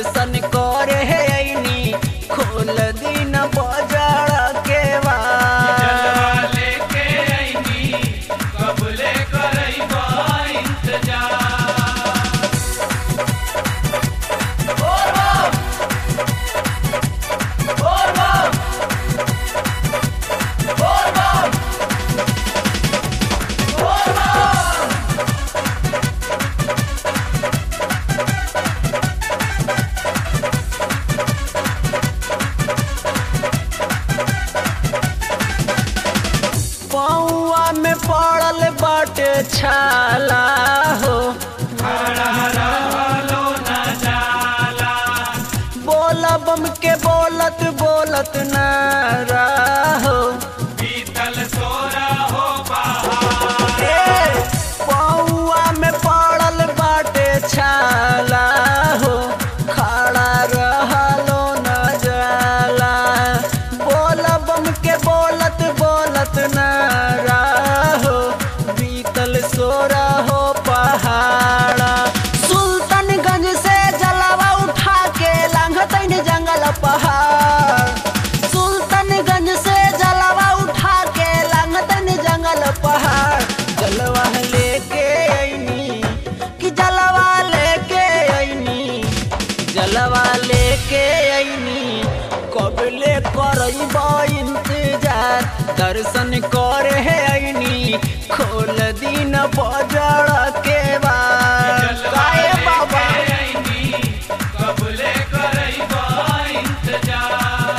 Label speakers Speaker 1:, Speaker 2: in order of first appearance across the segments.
Speaker 1: दर्शन करे ऐनी खोल दिन बजड़ के बाद
Speaker 2: जलवा लेके आईनी कबले करैबा इंतजार
Speaker 1: पौआ में पड़ल बाटे छाला हो
Speaker 2: रहलो न जाला
Speaker 1: बोल बम के बोलत बोलत नारा हो
Speaker 2: बीतल सोरा हो बहार
Speaker 1: ए, पौआ में पड़ल बाटे छाला हो खड़ा रहलो न जाला बोल बम के बोलत बोलत नारा हो बीतल सोरा हो पहाड़ा सुल्तानगंज से जलावा उठा के लांघतैन जंगल पहाड़ सुल्तानगंज से जलावा उठा के लांघतैन जंगल पहाड़ जलवा लेके ऐनी कि जलवा लेके ऐनी जलवा लेके ऐनी कबले करब इंतजार दर्शन करे ऐनी खोल दिन बजड़ के बाद
Speaker 2: जलवा
Speaker 1: काहे
Speaker 2: लेके
Speaker 1: बाबा
Speaker 2: आईनी कबले करैबा इंतजार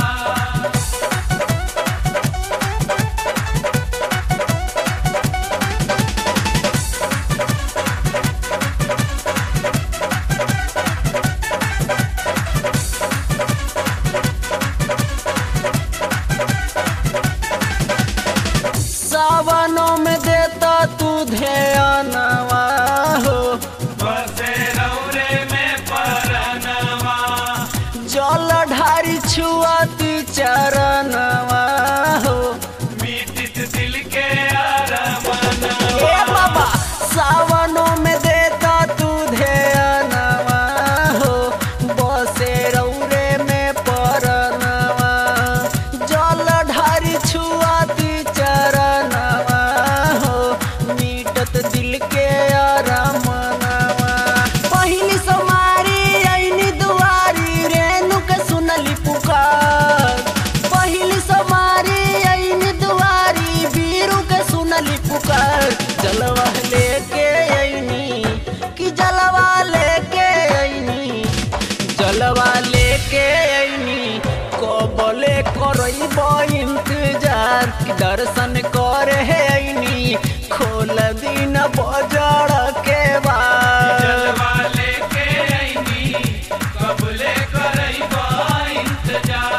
Speaker 1: सावनों में देता तू ध्यानवा हो
Speaker 2: बसे रौरे में परनवा
Speaker 1: जल ढारी छुआती चरणवा हो
Speaker 2: मीटित दिल के अरमनवा
Speaker 1: ए बाबा सावनों में देता तू ध्यानवा हो बसे रौरे में परनवा जल ढारी छुआती चरणवा हो मीटत दिल के अरमनवा पहिली सोमारी ऐनी दुआरी रेणु के सुनली पुकार पहिली सोमारी ऐनी दुआरी बीरू के सुनली पुकार जलवा लेके ऐनी कि जलवा लेके ऐनी जलवा लेके ऐनी कबले करब इंतजार कि दर्शन करे ऐनी खोल दिन बजड़ के बाद
Speaker 2: जलवा लेके आईनी कबले करैबा इंतजार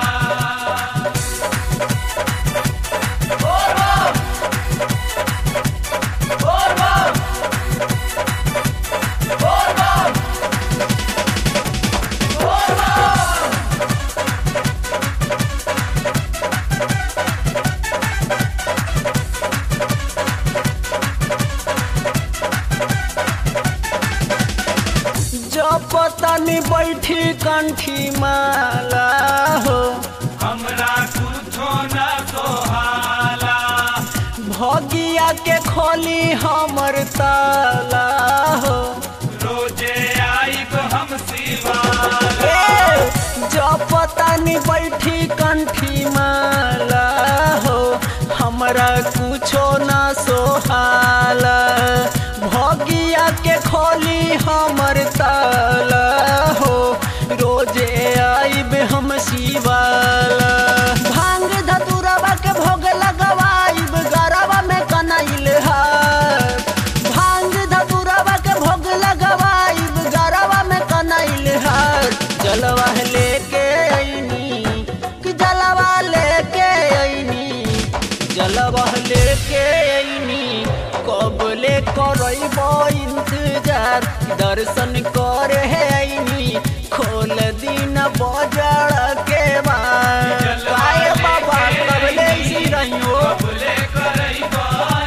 Speaker 1: जपतनी बैठी कंठी माला हो
Speaker 2: हमरा कुछो न सोहाला
Speaker 1: भगिया के खोली हमर ताला हो
Speaker 2: रोजे आइब हम शिवाला
Speaker 1: ए, जपतनी बैठी कंठी माला हो हमरा कुछो न सोहाला भगिया के खोली हमर ताला हो रोजे आइब हम शिवाला भांग धतुरवा के भोग लगवाइब गरवा में कनैल हार भांग धतुरवा के भोग लगवाइब गरवा में कनैल हार जलवा लेके ऐनी कि जलवा लेके ऐनी जलवा लेके ऐनी कबले करब इंतजार दर्शन करे ऐनी खोल दिन बजड़ के बाद काहे बाबा कबले सी रहियो
Speaker 2: कबले करैबा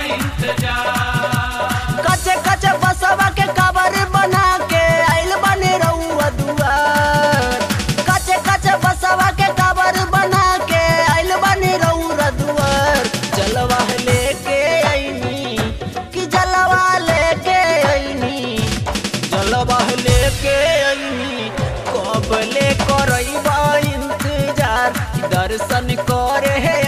Speaker 2: इंतजार
Speaker 1: कचे कचे बसवा के कबर बना के आइल बने रहुआ दुआर दर्शन करे